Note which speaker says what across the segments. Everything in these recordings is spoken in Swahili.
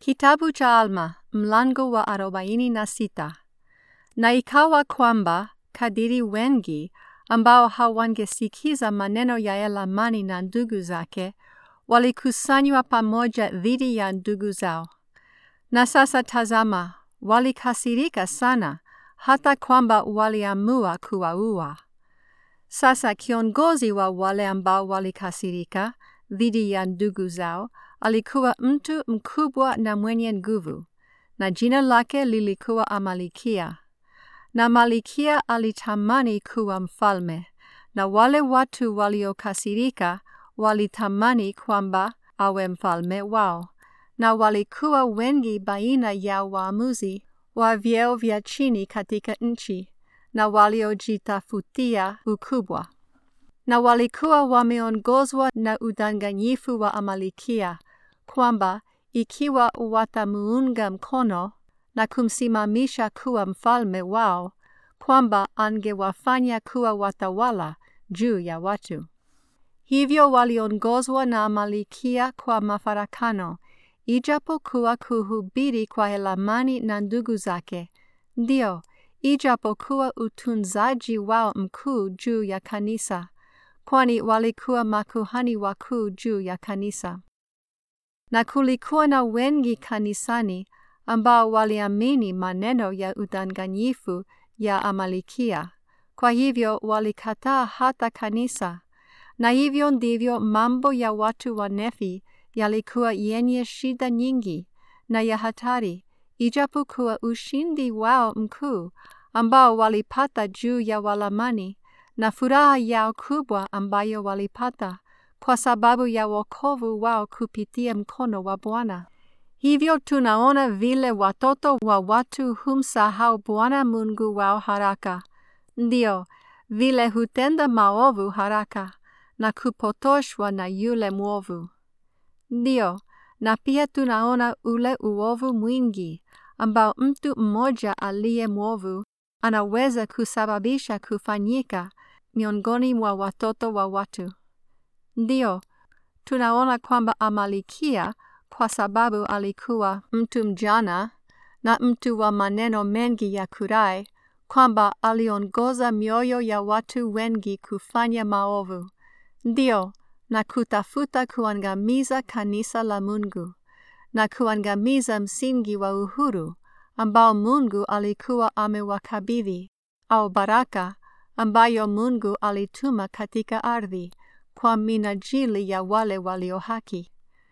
Speaker 1: Kitabu cha Alma mlango wa arobaini na sita. Na ikawa kwamba kadiri wengi ambao hawangesikiza maneno ya Elamani na ndugu zake walikusanywa pamoja dhidi ya ndugu zao. Na sasa tazama, walikasirika sana hata kwamba waliamua kuwaua. Sasa kiongozi wa wale ambao walikasirika dhidi ya ndugu zao alikuwa mtu mkubwa na mwenye nguvu, na jina lake lilikuwa Amalikia. Na Malikia alitamani kuwa mfalme, na wale watu waliokasirika walitamani kwamba awe mfalme wao, na walikuwa wengi baina ya waamuzi wa vyeo vya chini katika nchi, na waliojitafutia ukubwa na walikuwa wameongozwa na udanganyifu wa Amalikia, kwamba ikiwa watamuunga mkono na kumsimamisha kuwa mfalme wao, kwamba angewafanya kuwa watawala juu ya watu. Hivyo waliongozwa na Amalikia kwa mafarakano, ijapokuwa kuhubiri kwa Elamani na ndugu zake, ndio ijapokuwa utunzaji wao mkuu juu ya kanisa kwani walikuwa makuhani wakuu juu ya kanisa. Na kulikuwa na wengi kanisani ambao waliamini maneno ya udanganyifu ya Amalikia, kwa hivyo walikataa hata kanisa. Na hivyo ndivyo mambo ya watu wa Nefi yalikuwa yenye shida nyingi na ya hatari, ijapokuwa ushindi wao mkuu ambao walipata juu ya Walamani na furaha yao kubwa ambayo walipata kwa sababu ya wokovu wao kupitia mkono wa Bwana. Hivyo tunaona vile watoto wa watu humsahau Bwana Mungu wao haraka, ndio vile hutenda maovu haraka na kupotoshwa na yule mwovu. Ndio, na pia tunaona ule uovu mwingi ambao mtu mmoja aliye mwovu anaweza kusababisha kufanyika miongoni mwa watoto wa watu. Ndio, tunaona kwamba Amalikia, kwa sababu alikuwa mtu mjana na mtu wa maneno mengi ya kurai, kwamba aliongoza mioyo ya watu wengi kufanya maovu. Ndio, na kutafuta kuangamiza kanisa la Mungu na kuangamiza msingi wa uhuru ambao Mungu alikuwa amewakabidhi au baraka ambayo Mungu alituma katika ardhi kwa minajili ya wale walio haki.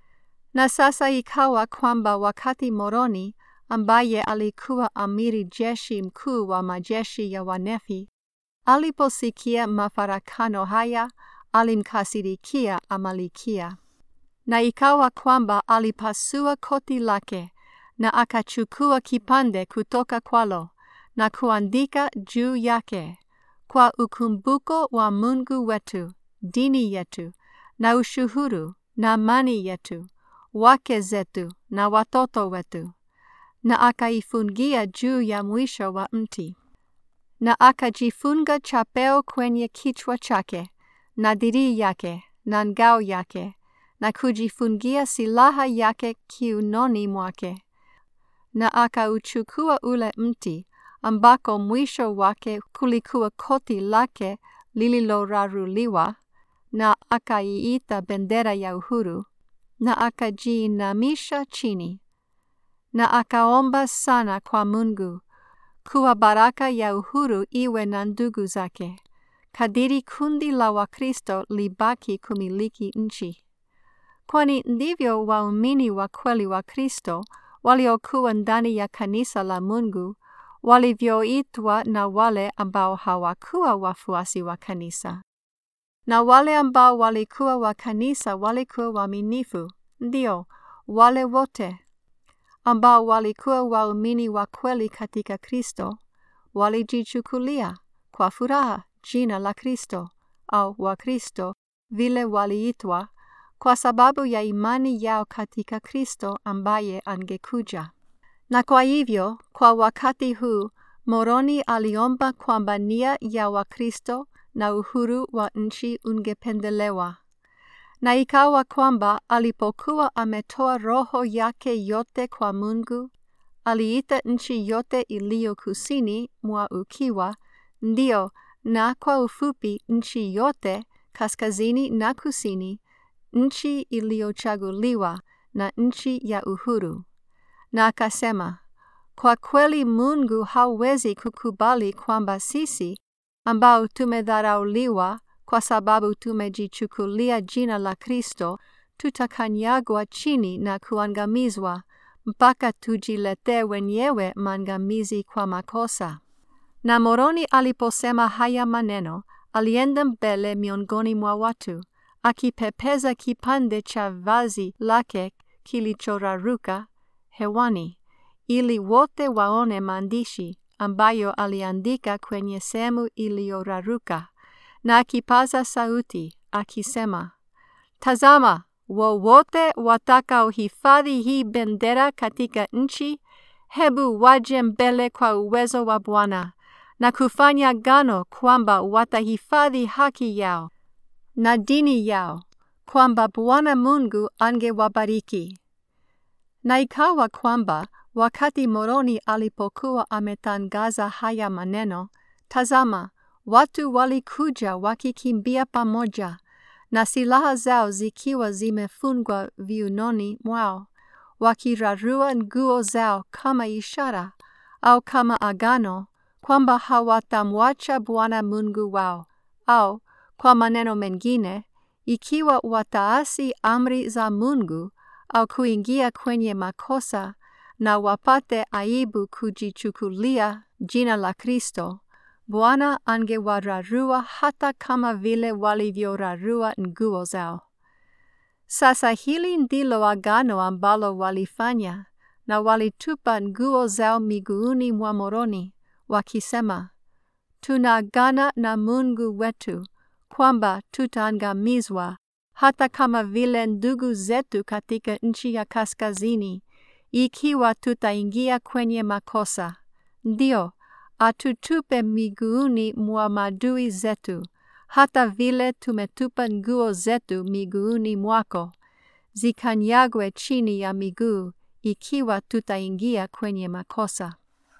Speaker 1: Na sasa ikawa kwamba wakati Moroni ambaye alikuwa amiri jeshi mkuu wa majeshi ya Wanefi aliposikia mafarakano haya, alimkasirikia Amalikia. Na ikawa kwamba alipasua koti lake na akachukua kipande kutoka kwalo na kuandika juu yake kwa ukumbuko wa Mungu wetu, dini yetu, na ushuhuru na amani yetu, wake zetu na watoto wetu, na akaifungia juu ya mwisho wa mti, na akajifunga chapeo kwenye kichwa chake na dirii yake na ngao yake, na kujifungia silaha yake kiunoni mwake, na akauchukua ule mti ambako mwisho wake kulikuwa koti lake lililoraruliwa, na akaiita bendera ya uhuru, na akajiinamisha chini, na akaomba sana kwa Mungu kuwa baraka ya uhuru iwe na ndugu zake, kadiri kundi la Wakristo libaki kumiliki nchi, kwani ndivyo waumini wa kweli wa Kristo waliokuwa ndani ya kanisa la Mungu walivyoitwa na wale ambao hawakuwa wafuasi wa kanisa. Na wale ambao walikuwa wa kanisa walikuwa waaminifu, ndio wale wote ambao walikuwa waumini wa kweli katika Kristo walijichukulia kwa furaha jina la Kristo au wa Kristo vile waliitwa kwa sababu ya imani yao katika Kristo ambaye angekuja. Na kwa hivyo, kwa wakati huu, Moroni aliomba kwamba nia ya Wakristo na uhuru wa nchi ungependelewa. Na ikawa kwamba alipokuwa ametoa roho yake yote kwa Mungu, aliita nchi yote iliyo kusini mwa ukiwa, ndio, na kwa ufupi nchi yote kaskazini na kusini, nchi iliyochaguliwa na nchi ya uhuru. Na akasema, kwa kweli Mungu hawezi kukubali kwamba sisi ambao tumedharauliwa kwa sababu tumejichukulia jina la Kristo tutakanyagwa chini na kuangamizwa mpaka tujiletee wenyewe maangamizi kwa makosa. Na Moroni aliposema haya maneno, alienda mbele miongoni mwa watu, akipepeza kipande cha vazi lake kilichoraruka hewani, ili wote waone maandishi ambayo aliandika kwenye sehemu iliyoraruka, na akipaza sauti akisema, Tazama, wowote watakaohifadhi hii bendera katika nchi, hebu waje mbele kwa uwezo wa Bwana na kufanya gano kwamba watahifadhi haki yao na dini yao, kwamba Bwana Mungu angewabariki. Na ikawa kwamba wakati Moroni alipokuwa ametangaza haya maneno, tazama, watu walikuja wakikimbia pamoja na silaha zao zikiwa zimefungwa viunoni mwao, wakirarua nguo zao kama ishara au kama agano kwamba hawatamwacha Bwana Mungu wao, au kwa maneno mengine, ikiwa wataasi amri za Mungu au kuingia kwenye makosa na wapate aibu kujichukulia jina la Kristo, Bwana angewararua hata kama vile walivyorarua nguo zao. Sasa hili ndilo agano ambalo walifanya, na walitupa nguo zao miguuni mwa Moroni, wakisema, tunaagana na Mungu wetu kwamba tutaangamizwa hata kama vile ndugu zetu katika nchi ya kaskazini, ikiwa tutaingia kwenye makosa. Ndio, atutupe miguuni mwa madui zetu, hata vile tumetupa nguo zetu miguuni mwako, zikanyagwe chini ya miguu, ikiwa tutaingia kwenye makosa.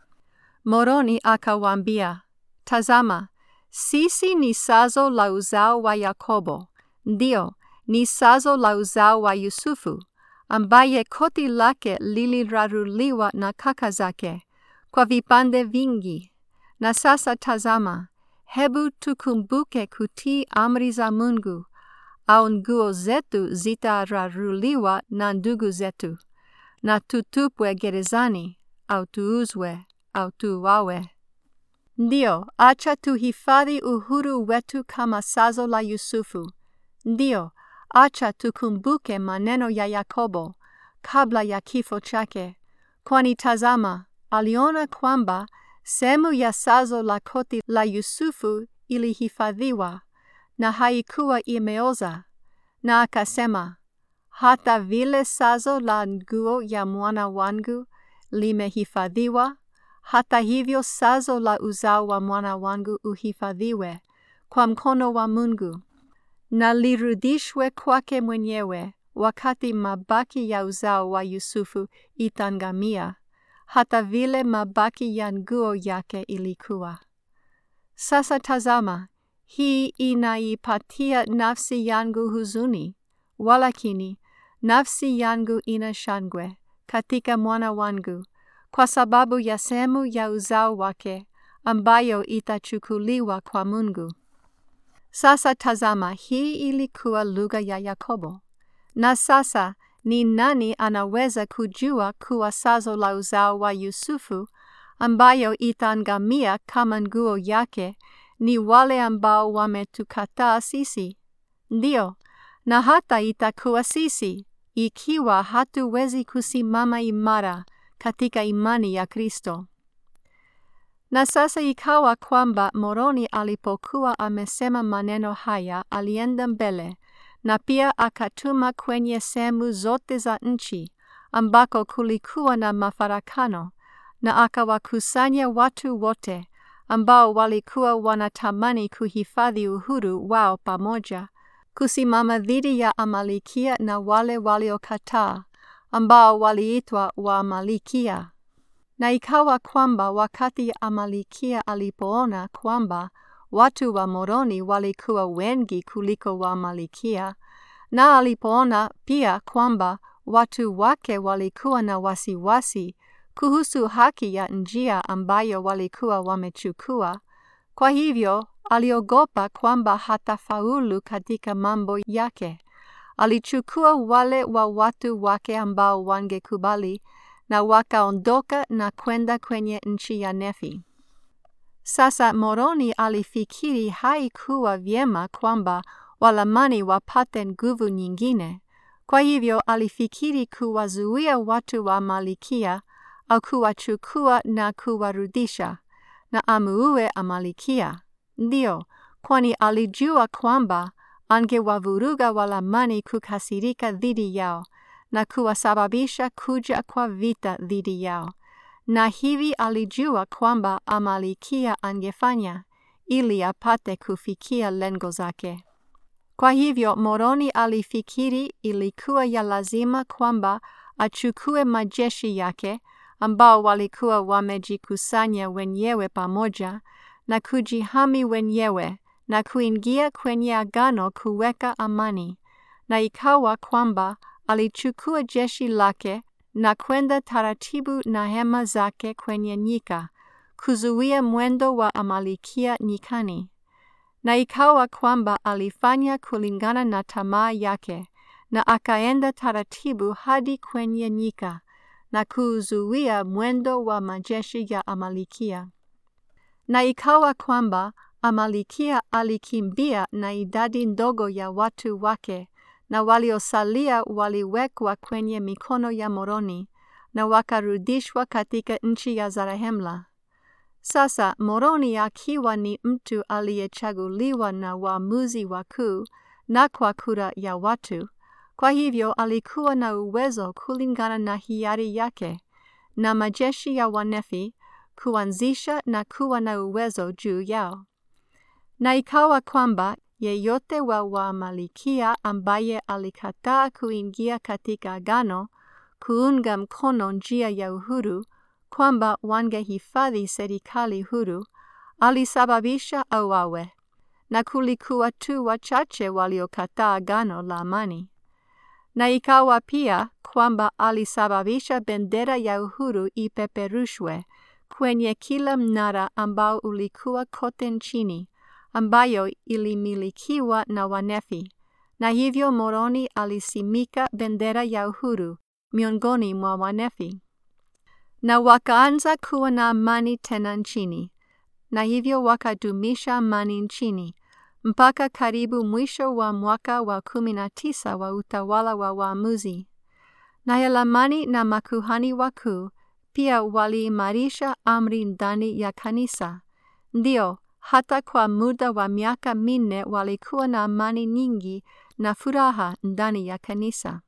Speaker 1: Moroni akawaambia, Tazama, sisi ni sazo la uzao wa Yakobo, ndio, ni sazo la uzao wa Yusufu, ambaye koti lake liliraruliwa na kaka zake kwa vipande vingi. Na sasa tazama, hebu tukumbuke kutii amri za Mungu, au nguo zetu zitararuliwa na ndugu zetu, na tutupwe gerezani, au tuuzwe, au tuuawe. Ndio, acha tuhifadhi uhuru wetu kama sazo la Yusufu. Ndio, acha tukumbuke maneno ya Yakobo kabla ya kifo chake, kwani tazama, aliona kwamba sehemu ya sazo la koti la Yusufu ilihifadhiwa na haikuwa imeoza, na akasema, hata vile sazo la nguo ya mwana wangu limehifadhiwa, hata hivyo sazo la uzao wa mwana wangu uhifadhiwe kwa mkono wa Mungu na lirudishwe kwake mwenyewe wakati mabaki ya uzao wa Yusufu itangamia, hata vile mabaki ya nguo yake ilikuwa. Sasa tazama, hii inaipatia nafsi yangu huzuni, walakini nafsi yangu ina shangwe katika mwana wangu, kwa sababu ya sehemu ya uzao wake ambayo itachukuliwa kwa Mungu. Sasa tazama, hii ilikuwa lugha ya Yakobo. Na sasa ni nani anaweza kujua kuwa sazo la uzao wa Yusufu ambayo itaangamia kama nguo yake ni wale ambao wametukataa sisi? Ndio, na hata itakuwa sisi ikiwa hatuwezi kusimama imara katika imani ya Kristo. Na sasa ikawa kwamba Moroni alipokuwa amesema maneno haya, alienda mbele na pia akatuma kwenye sehemu zote za nchi ambako kulikuwa na mafarakano, na akawakusanya watu wote ambao walikuwa wanatamani kuhifadhi uhuru wao pamoja, kusimama dhidi ya Amalikia na wale waliokataa ambao waliitwa Waamalikia. Na ikawa kwamba wakati Amalikia alipoona kwamba watu wa Moroni walikuwa wengi kuliko Waamalikia, na alipoona pia kwamba watu wake walikuwa na wasiwasi kuhusu haki ya njia ambayo walikuwa wamechukua, kwa hivyo aliogopa kwamba hatafaulu katika mambo yake. Alichukua wale wa watu wake ambao wangekubali na wakaondoka na kwenda kwenye nchi ya Nefi. Sasa Moroni alifikiri haikuwa vyema kwamba Walamani wapate nguvu nyingine. Kwa hivyo alifikiri kuwazuia watu wa Amalikia au kuwachukua na kuwarudisha na amuue Amalikia. Ndio, kwani alijua kwamba angewavuruga Walamani kukasirika dhidi yao na kuwasababisha kuja kwa vita dhidi yao, na hivi alijua kwamba Amalikia angefanya ili apate kufikia lengo zake. Kwa hivyo Moroni alifikiri ilikuwa ya lazima kwamba achukue majeshi yake ambao walikuwa wamejikusanya wenyewe pamoja na kujihami wenyewe na kuingia kwenye agano kuweka amani, na ikawa kwamba alichukua jeshi lake na kwenda taratibu na hema zake kwenye nyika kuzuia mwendo wa Amalikia nyikani. Na ikawa kwamba alifanya kulingana na tamaa yake, na akaenda taratibu hadi kwenye nyika na kuzuia mwendo wa majeshi ya Amalikia. Na ikawa kwamba Amalikia alikimbia na idadi ndogo ya watu wake, na waliosalia waliwekwa kwenye mikono ya Moroni na wakarudishwa katika nchi ya Zarahemla. Sasa Moroni akiwa ni mtu aliyechaguliwa na waamuzi wakuu na kwa kura ya watu, kwa hivyo alikuwa na uwezo kulingana na hiari yake na majeshi ya Wanefi kuanzisha na kuwa na uwezo juu yao. Na ikawa kwamba yeyote wa Waamalikia ambaye alikataa kuingia katika agano kuunga mkono njia ya uhuru kwamba wangehifadhi serikali huru, alisababisha auawe, na kulikuwa tu wachache waliokataa agano la amani. Na ikawa pia kwamba alisababisha bendera ya uhuru ipeperushwe kwenye kila mnara ambao ulikuwa kote nchini, ambayo ilimilikiwa na Wanefi, na hivyo Moroni alisimika bendera ya uhuru miongoni mwa Wanefi. Na wakaanza kuwa na amani tena nchini, na hivyo wakadumisha amani nchini mpaka karibu mwisho wa mwaka wa kumi na tisa wa utawala wa waamuzi. Na Helamani na makuhani wakuu pia waliimarisha amri ndani ya kanisa. Ndio, hata kwa muda wa miaka minne walikuwa na amani nyingi na furaha ndani ya kanisa.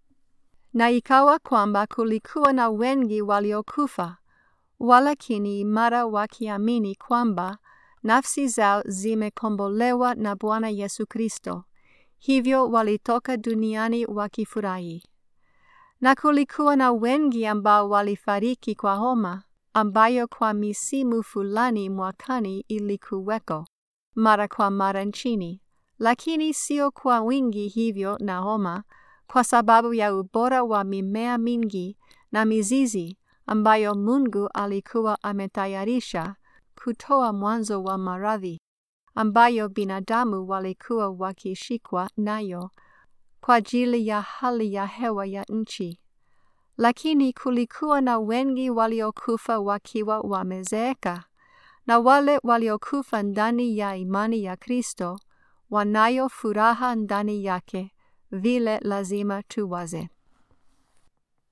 Speaker 1: Na ikawa kwamba kulikuwa na wengi waliokufa, walakini imara wakiamini kwamba nafsi zao zimekombolewa na Bwana Yesu Kristo, hivyo walitoka duniani wakifurahi. Na kulikuwa na wengi ambao walifariki kwa homa, ambayo kwa misimu fulani mwakani ilikuweko mara kwa mara nchini, lakini sio kwa wingi hivyo na homa, kwa sababu ya ubora wa mimea mingi na mizizi ambayo Mungu alikuwa ametayarisha kutoa mwanzo wa maradhi ambayo binadamu walikuwa wakishikwa nayo kwa ajili ya hali ya hewa ya nchi. Lakini kulikuwa na wengi waliokufa wakiwa wamezeeka, na wale waliokufa ndani ya imani ya Kristo wanayo furaha ndani yake, vile lazima tuwaze.